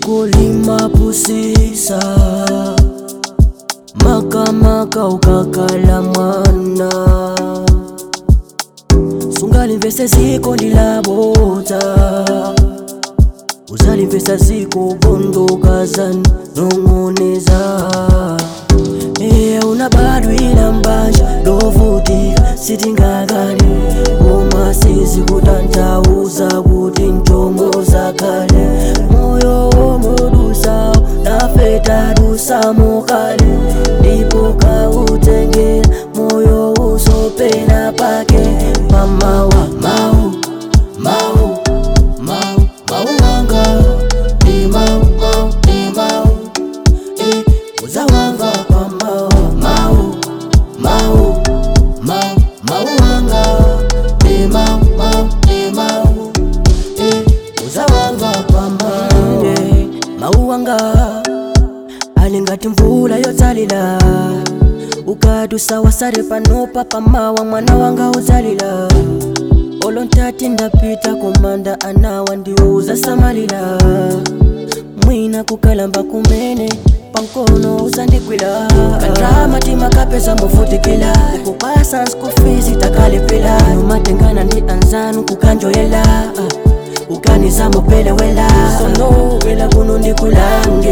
dziko limapusisa makamaka ukakala mwana sungalimvese ziko ndilabodza uzalimvesa ziko bondokazani nong'oneza Eya unabadwila mbanja lovutika sitingakali koma sizi kutantauza kuti ntomoza kale moyo womodusa nafe tadusamo kale ndipo kautengela moyo usopena pake pamawa mau mau mau mau wanga ni mau mau ni mau eh, uzawanga pamao mau mau mau mau wanga ni mau mau ni mau eh, uzawanga pamao eh, mau wanga alingati mvula yotalila ukadusa wasare panopa pamawa mwana wanga uzalila olontati ndapita kumanda anawa ndiuza samalila mwina kukalamba kumene pankono uzandigwila kadramatima kapeza muvutikila kupasa nsikufisi takalipila numatengana ndi anzanu kukanjoyela uganiza mupelewela sonowela kuno ndikulange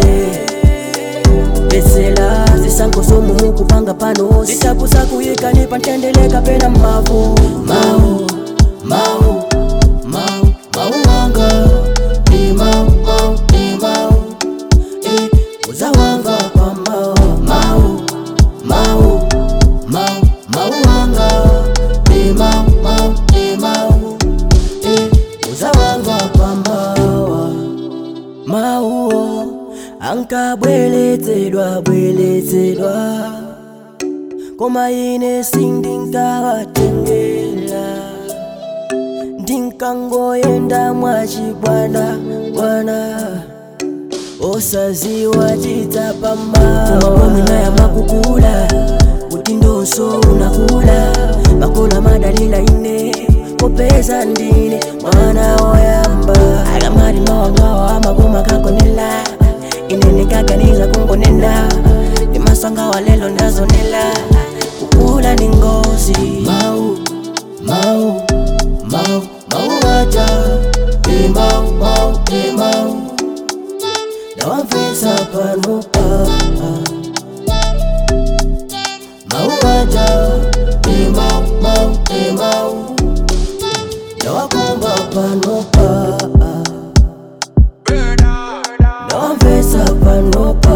besela zisango zomumu kupanga pano zitakuza kuyikani pantendeleka pena mavu mau mau mau mau wanga ni mau mau ni mau eh, uzawanga kwa mau mau mau mau mau wanga ni mau mau ni mau eh, uzawanga kwa mawa mauo ankabweletsedwa bweletsedwa koma ine sindingawatengela ndinkangoyenda mwachibwana bwana osaziwa chitsapamaomina ya makukula kuti ndonso unakula makola madalila ine kopeza ndine mwana woyamba akamali mawangawa amakoma kakonela ine ndikaganiza kungonena ndimasanga wa lelo ndazonela kukula ni ngozi mau mau mau mau waja e mau mau e mau nawamvesa panopa mau waja e mau mau e mau nawakumba panopa nawamvesa panopa